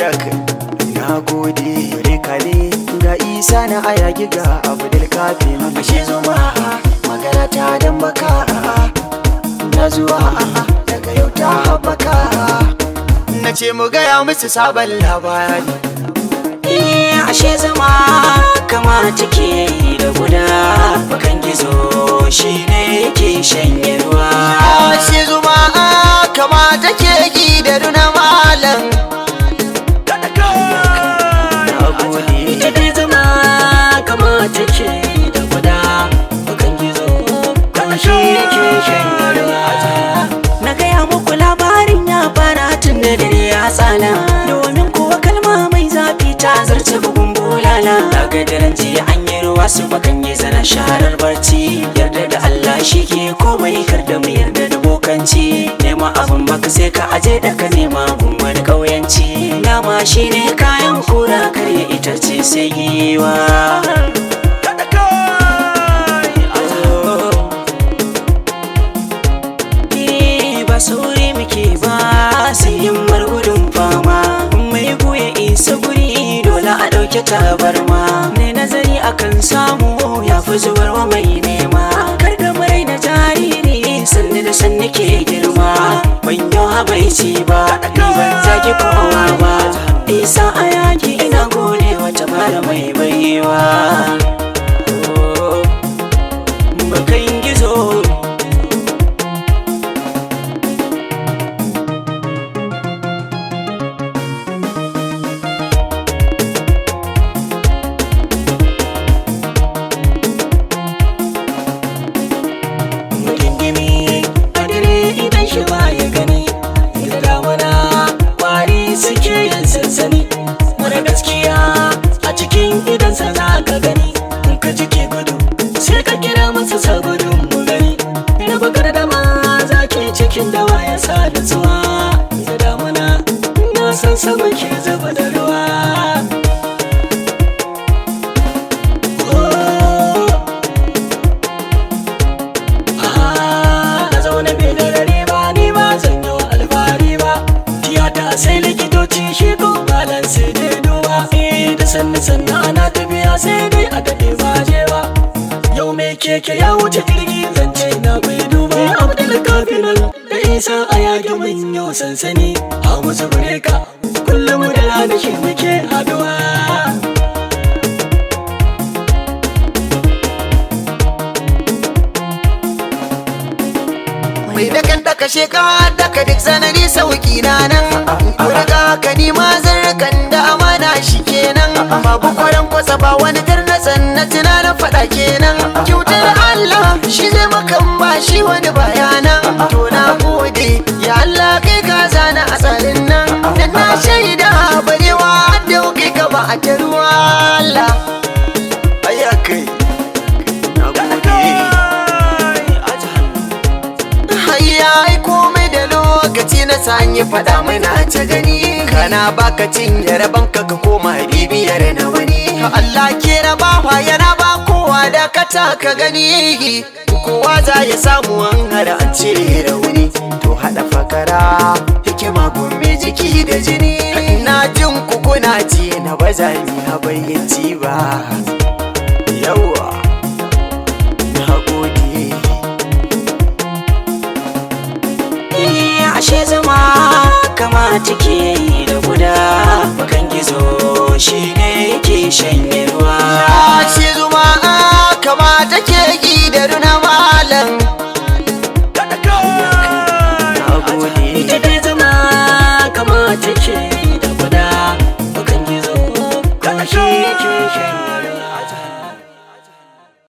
ayaka na gode rikale ga isa na ayaki ga abdul kafin ashe zuma magana ta dan baka na zuwa daga yau ta haɓaka na ce mu gaya musu sabon labari Eh, ashe zama kama take da guda bakan gizo shi ne yake shanye ruwa ashe zuma kama take gi da runa malam na gode ita dai zama kama take da guda bakan gizo kama shi yake shanye ruwa na gaya muku labarin ya fara tun da dare ya tsala domin kuwa kalma mai zafi ta zarce bugun bulala daga daren jiya an yi ruwa su bakan yi zana sharar barci yarda da Allah shi ke komai kar da mu yarda da bokanci nema abin baka sai ka aje da ka nema gun wani kauyanci nama shi ne kayan kura karya itace sai giwa Eh, ba sauri muke ba sai himmar gudun fama mai goya isa guri dole a ɗauke tabarma ne nazari akan samu ya fi zubarwa mai nema kar da murai na jariri sannu da sannu ke girma ban yau habaici ba ni ban zagi kowa ba isa a yaki ina gode wata mara mai baiwa bakan gizo gingimi a dare idan shi ba ya gani da damuna kwari suke yin sansani mara gaskiya a cikin idansa za ka gani in ka jike gudu sai ka kira masa sabudin mu gani da bakar dama za ke cikin dawa ya sa nutsuwa da damuna na san sama ke zuba da ruwa Oh. na zaune bai da dare ba ni ba zan yi alfahari ba tiyata sai likitoci shi ko malan sai dai duba eh da sannu sannu ana tafiya sai dai a daɗe ba je ba yau mai keke ya wuce jirgi zance na bai duba abdul kafinan da isa a yage mun yau sansani a musu bureka kullum da rana shi muke haduwa mai da kan daka sheka daka duk sanari sauki na nan riga ka nima zarkan da amana shi kenan babu kwaran kwasa ba wani garnatsan na tunanin faɗa kenan kyautar Allah shi zai makan ba shi wani bayanan to na gode ya Allah kai ka zana a tsarin nan dan na shaida barewa da kai ka ba a ta ruwa Allah ayyakai na gode Hayya ai komai da lokaci na sanyi fada mana ta gani kana baka cinye rabon ka ka koma bibiyar na wani Allah ke rabawa yana ba kowa da kata ka gani kowa za ya samu an hada an cire rauni to hada fakara hikima gombe jiki da jini na jin ku kuna ji na ba za ni na bayyanci ba yawa na gode Eh, ashe zama kama take da guda bakan gizo shi ne yake shanye ruwa Ashe zuma kama take gi da runa malam Na gode ita dai zama kama take da guda bakan gizo kama shi yake shanye